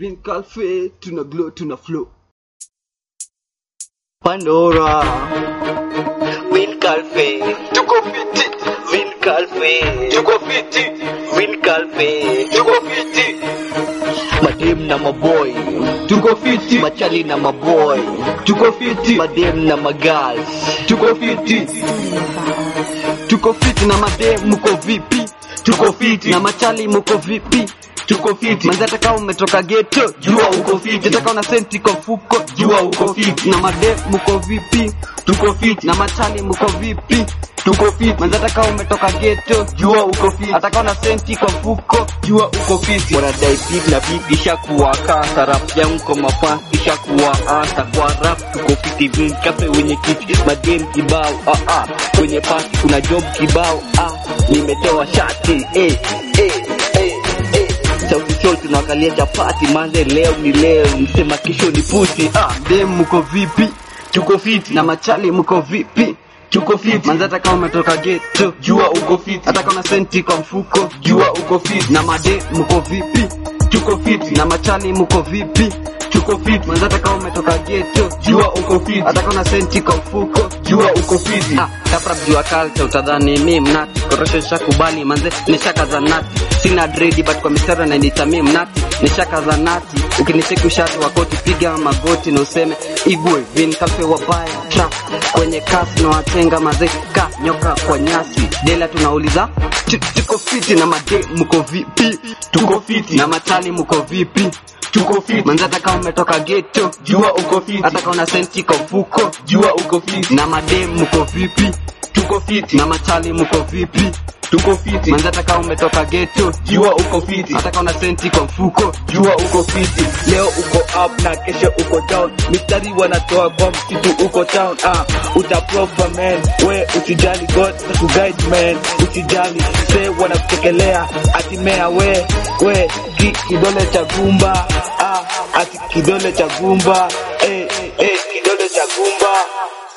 Vin Calfe, tuna glow, tuna flow. Pandora Win Calfe Tuko fiti, Win Calfe tuko fiti, Win Calfe tuko fiti, Madem na maboy tuko fiti, Machali na maboy tuko fiti, Madem na magals tuko fiti, tuko fiti na madem, muko vipi? Tuko fiti na machali, muko vipi? Tuko fiti manzi, hata kama umetoka ghetto, jua uko fiti. Hata kama una senti kwa mfuko, jua uko fiti. Na madem, muko vipi? Tuko fiti na machali, muko vipi? Tuko fiti manzi, hata kama umetoka ghetto, jua uko fiti. Hata kama una senti kwa mfuko, jua uko fiti. Wanadai big na big ishakuwa kasa Rap yangu kwa mafan ishakuwa asa Kwa rap tuko fiti Win Calfe wenye kiti Madem kibao ah ah Kwenye pasi kuna job kibao ah Nimetoa shati eh eh eh eh Sauti Sol tunawakalia chapati manze leo ni leo msema kesho ni pusi ah Dem, muko vipi? Tuko fiti na machali, muko vipi? Tuko fiti manzi, hata kama umetoka ghetto, jua uko fiti. Hata kama una senti kwa mfuko, jua uko fiti. Na made, muko vipi? Tuko fiti na machali, muko vipi? Tuko fiti manzi, hata kama umetoka ghetto, jua uko fiti. Hata kama una senti kwa mfuko, jua uko fiti. Ah, kapra jua culture utadhani mi mnati, korosho shakubali manze, nishakaza nati. Sina dredi but kwa mistari na nitami mnati, nishakaza nati. Ukinicheki ushati wa koti, piga magoti na useme igwe Vin Calfe wabaya trap kwenye kasi na watenga mazeka nyoka kwa nyasi dela tunauliza tu- tuko fiti na made mko vipi tuko fiti na matali mko vipi tuko fiti manzi hata kama umetoka ghetto jua uko fiti hata kama una senti kwa mfuko jua uko fiti na made mko vipi tuko fiti na matali mko vipi tuko fiti manzi hata kama umetoka ghetto jua uko fiti hata kama una senti kwa mfuko jua uko fiti Leo uko up na kesho uko down, mistari wanatoa kwa msitu uko town. Ah, utaprofa man, we usijali, God atakuguide man, usijali se wanakutekelea atimea we we ki, kidole cha gumba ah, ati kidole cha gumba eh, eh, kidole cha gumba